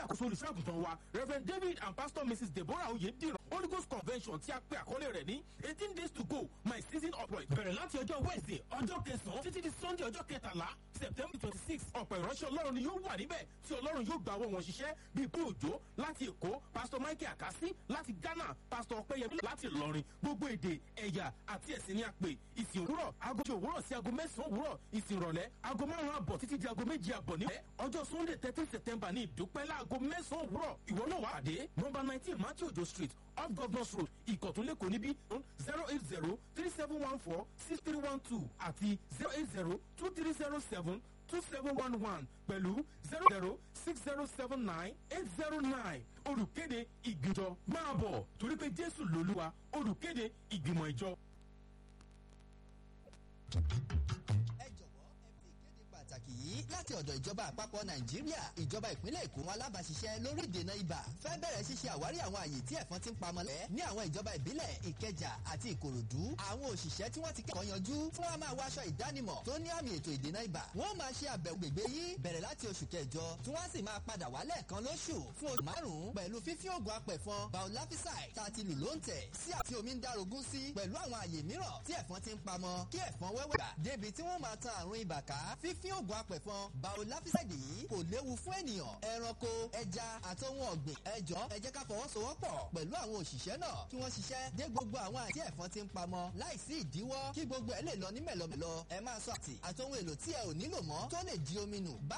àkóso olùṣọ́àgùntàn wa reverend david and pastor mrs deborah oyediran holy ghost convention tí a pe àkọlé rẹ̀ ní eighteen days to go my season upright bẹ̀rẹ̀ láti ọjọ́ wednesday ọjọ́ kẹsàn-án títí di sunday ọjọ́ kẹtàlá september twenty six ọ̀pọ̀ ìránṣẹ́ ọlọ́run ni yóò wà níbẹ̀ tí ọlọ́run yóò gba owó wọn ṣiṣẹ́ bíi pé òjò láti èkó pastor michael akasi láti ghana pastor ọpẹyẹmí láti ìlọrin gbogbo èdè ẹ̀yà àti ẹ̀sìn ní àpè ìsìn òwúrọ̀ aago méjì òwúrọ̀ sí aago mẹ́sàn-án òwúrọ̀ ìsìn ìrọ̀lẹ́ aago márùn-ún àbọ̀ títí di aago méjì àbọ̀ níbẹ̀ ọjọ́ sunday thirteen september ní ìdúpẹ́ láago mẹ́sàn-án òwúrọ̀ ìwọ náà wà á dé number nineteen matthew ojo street off governors road ìkọ̀túnlẹ̀kọ̀ níbí zero eight zero three seven one four six three one two àti zero eight zero two three zero seven two seven one one pẹ̀lú zero zero six zero seven nine eight zero nine olùkéde ìgbìjọ máa bọ̀ torí pé jésù lolúwa olùkéde ìgbìmọ̀ ìjọ. ẹ jọ̀wọ́ ẹ fi ìkéde pàtàkì yìí láti ọ̀dọ̀ ìjọba àpapọ̀ nàìjíríà ìjọba ìpínlẹ̀ èkó wọn alábàáṣiṣẹ́ lórí ìdènà ibà fẹ́ bẹ̀rẹ̀ ṣíṣe àwárí àwọn àyè tí ẹ̀fọn ti ń pamọ́ lẹ́ ní àwọn ìjọba ìbílẹ̀ ìkẹjà àti ìkòròdú àwọn òṣìṣẹ́ tí wọ́n ti kẹ́kọ̀ọ́ yanjú fún wa máa wọ aṣọ ìdánimọ̀ tó ní àmì ètò ìdènà ibà wọ́n máa ṣe àbẹ̀wò gbègbè yìí bẹ̀rẹ̀ láti oṣù kẹjọ tí wọ́n sì máa padà wá lẹ́ẹ̀kan lóṣù fún oṣù márùn-ún pẹ̀lú fífín oògùn apẹ̀fọn biolafisai tá a ti lù ló ń tẹ̀ sí àti omi ń darogún sí pẹ̀lú àwọn àyè mìíràn tí ẹ̀fọn ti ń pamọ́ kí ẹ̀fọn wẹ́wẹ́ gbà débi tí wọ́n máa tan àrùn ibà ká fífín oògùn apẹ̀fọn biolafisai yìí kò léwu fún ènìyàn ẹranko ẹja àti ohun ọ̀gbìn ẹjọ́ ẹ jẹ́ ká fọwọ́sowọ́pọ̀ pẹ̀lú àwọn òṣìṣẹ́ náà kí wọ́n ṣiṣẹ́ dé gbogbo àwọn àti ẹ̀fọn ti ń pamọ́ láìsí ìdíwọ́ kí gbogbo ẹ̀ lè lọ ní mẹ̀lọmẹ̀lọ ẹ máa sọ àti àti ohun èlò tí ẹ ò nílò mọ́ tó lè di omi nù